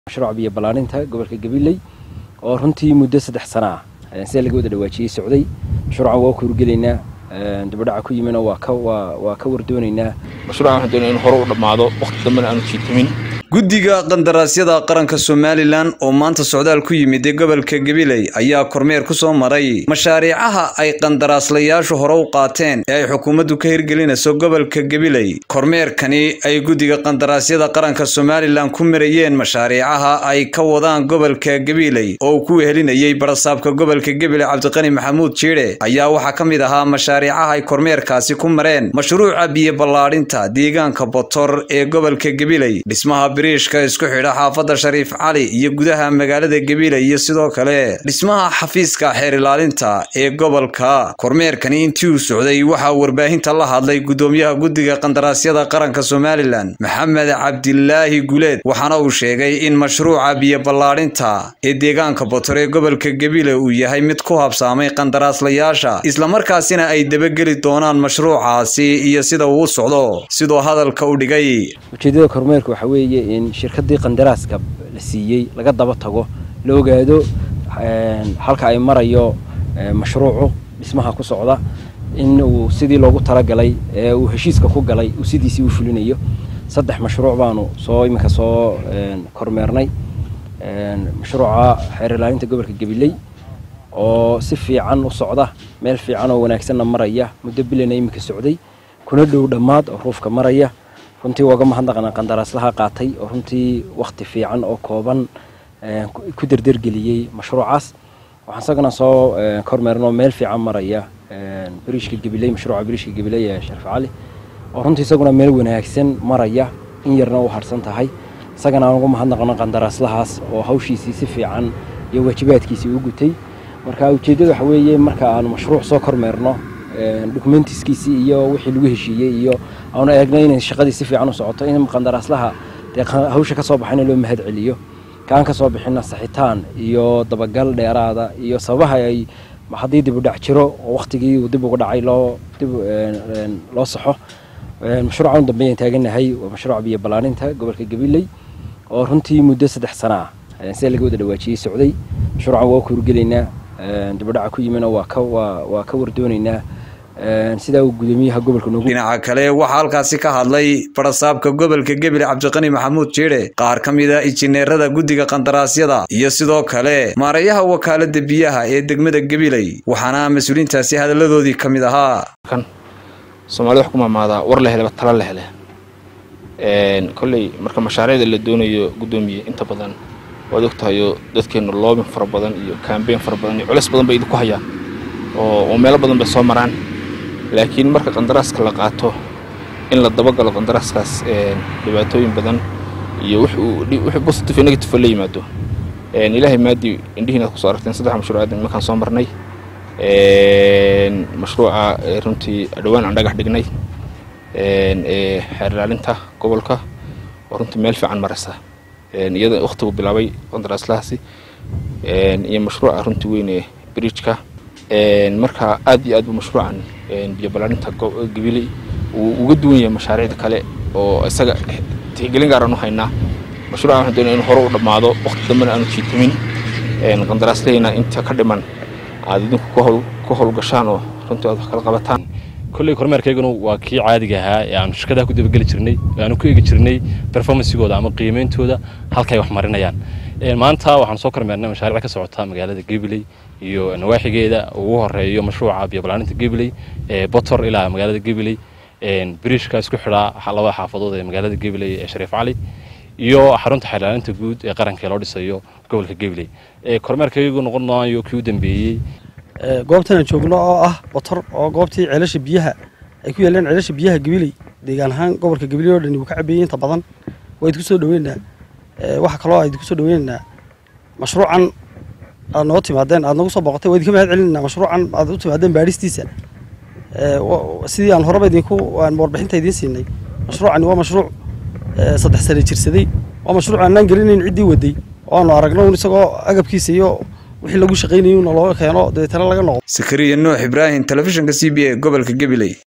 mashruuca biyo ballaarinta gobolka gabiley oo runtii muddo saddex sana ah sida laga wada dhawaajiyey socday mashruucan waa ku horgelaynaa dibadhaca ku yimina waa ka waa waa ka wardoonaynaa mashruucan waxaan doonaya in hore u dhammaado waqti dambena aanu jiitamin guddiga qandaraasyada qaranka somalilan oo maanta socdaal ku yimid ee gobolka gabiley ayaa kormeer ku soo maray mashaariicaha ay qandaraaslayaashu hore u qaateen ee ay xukuumaddu ka hirgelinayso gobolka gabiley kormeerkani ay guddiga qandaraasyada qaranka somalilan ku marayeen mashaariicaha ay ka wadaan gobolka gabiley oo uu ku wehelinayey barasaabka gobolka gabiley cabdiqani maxamuud jiidhe ayaa waxaa ka mid ahaa mashaariicaha ay kormeerkaasi ku mareen mashruuca biyo ballaadhinta deegaanka botor ee gobolka gabiley dhismaha biriishka isku xidha xaafadda shariif cali iyo gudaha magaalada gabiley iyo sidoo kale dhismaha xafiiska xeer ilaalinta ee gobolka kormeerkani intii uu socday waxaa warbaahinta la hadlay guddoomiyaha guddiga qandaraasyada qaranka somalilan maxamed cabdilaahi guleed waxaana uu sheegay in mashruuca biyo ballaadhinta ee deegaanka botor ee gobolka gabiley uu yahay mid ku habsaamay qandaraaslayaasha islamarkaasina ay dabageli doonaan mashruucaasi iyo sida uu u socdo sidoo hadalka u dhigay ujeeddada kormeerka waxaa weeye in shirkaddii qandaraaska la siiyey laga daba tago la ogaado halka ay marayo mashruucu dhismaha ku socda in uu sidii loogu talagalay ee uu heshiiska ku galay uu sidiisii u fulinayo saddex mashruuc baanu soo iminka soo kormeernay mashruuca xeer ilaalinta gobolka gabiley oo si fiican u socda meel fiican oo wanaagsanna maraya muddo bilana iminka socday kuna dhow dhammaad oo ruufka maraya runtii waaga mahadnaqana qandaraaslaha qaatay oo runtii wakhti fiican oo kooban ku derdergeliyey mashruucaas waxaan isagana soo kormeernoo meel fiican maraya biriishka gabiley mashruuca biriishka gabiley ee sharif cali oo runtii isaguna meel wanaagsan maraya in yarna u harsan tahay isagana aan ugu mahadnaqno qandaraaslahaas oo hawshiisii si fiican iyo waajibaadkiisii u gutay marka ujeeddada waxa weeye marka aanu mashruuc soo kormeerno dokumentiskiisii iyo wixii lagu heshiiyey iyo aanu eegnay inay shaqadii si fiican u socoto in qandaraaslaha dee hawsha ka soo baxayna loo mahad celiyo kaan ka soo bixina saxitaan iyo dabagal dheeraada iyo sababaha ay haddii dib u dhac jiro oo wakhtigii uu dib uga dhacay loo dib loo saxo mashruucan u dambeeyaan taaganahay waa mashruuca biyo ballaarinta gobolka gabiley oo runtii muddo saddex sana ah sida laga wada dhawaajiyey socday mashruucan waa ku horgelaynaa dibadhaca ku yimina waa ka waa waa ka wardoonaynaa sidaa uu gudoomiyaha gobolka noogu dhinaca kale waxaa halkaasi ka hadlay barasaabka gobolka gabiley cabdiqani maxamuud jiidhe qaar ka mid a injineerada guddiga qandaraasyada iyo sidoo kale maareeyaha wakaalada biyaha ee degmada gabiley waxaana mas-uuliintaasi hadalladoodii ka mid ahaa kan soomaalida wax ku maamaadaa war la heleba tala la hele kolley marka mashaariicda la doonayo guddoomiye inta badan waad ogtahayo dadkeenu loobin fara badan iyo kambeyn fara badan iyo culeys badan bay idinku hayaan oo meelo badan bay soo maraan laakiin marka qandaraaska la qaato in la dabagalo qandaraaskaas dhibaatooyin badan iyo wixii positive negative la yimaado ilaahay maadii indhihiina kusoo aragteen saddex mashruuc aad iminkaan soo marnay mashruuca runtii dhowaan aan dhagax dhignay ee xeer ilaalinta gobolka oo runtii meel fiican maraysa iyada wakhtigu bilaabay qandaraaslahaasi iyo mashruuca runtii weyn ee bridgeka marka aad iyo aad buu mashruucan biyo ballaarinta gabiley uu uga duwan yahay mashaariicda kale oo isaga tixgelin gaaraan u haynaa mashruucan waxaan doonaya in hore u dhammaado waqti dambena aanu jiitamin qandaraaslahayna inta ka dhiman aad idinku ku howlgashaan oo runtii aad wax kala qabataan kolley kormeerkayganu waa kii caadiga ahaa ee aanu shirkadaha ku dabageli jirnay ee aanu ku eegi jirnay performancegooda ama qiimeyntooda halkay wax marinayaan maanta waxaanu soo kormeernay mashaariic ka socota magaalada gabiley iyo nawaaxigeeda ugu horeeyo mashruuca biyo ballaarinta gabiley ee botor ilaa magaalada gabiley biriishka isku xidhaa labada xaafadood ee magaalada gabiley ee shariif cali iyo xarunta xeerlaalinta guud ee qaranka loo dhisayo gobolka gabiley kormeerkaygu noqon maayo kii u dambeeyey goobtan aan joogno oo ah botor oo goobtii ceelasha biyaha ay ku yaaleen ceelasha biyaha gabiley deegaan ahaan gobolka gabiley oo dhani wuu ka cabeeyey inta badan waa idinku soo dhaweynaynaa waxa kaloo a idinku soo dhaweynaynaa mashruucan aad noo timaadeen aad nagu soo boqotay waa idinka mahad celinaynaa mashruucan aad u timaadeen baadhistiisa sidii aan horeba idinku warbixinta idiin siinay mashruucani waa mashruuc saddex sane jirsaday waa mashruuc aanaan gelinayn ciddii waday oo aanu aragno un isagoo agabkiisa iyo wixii lagu shaqaynayay una looga keeno dabeetana laga noqdo sakariya nuux ibraahim telefishinka c b a gobolka gabiley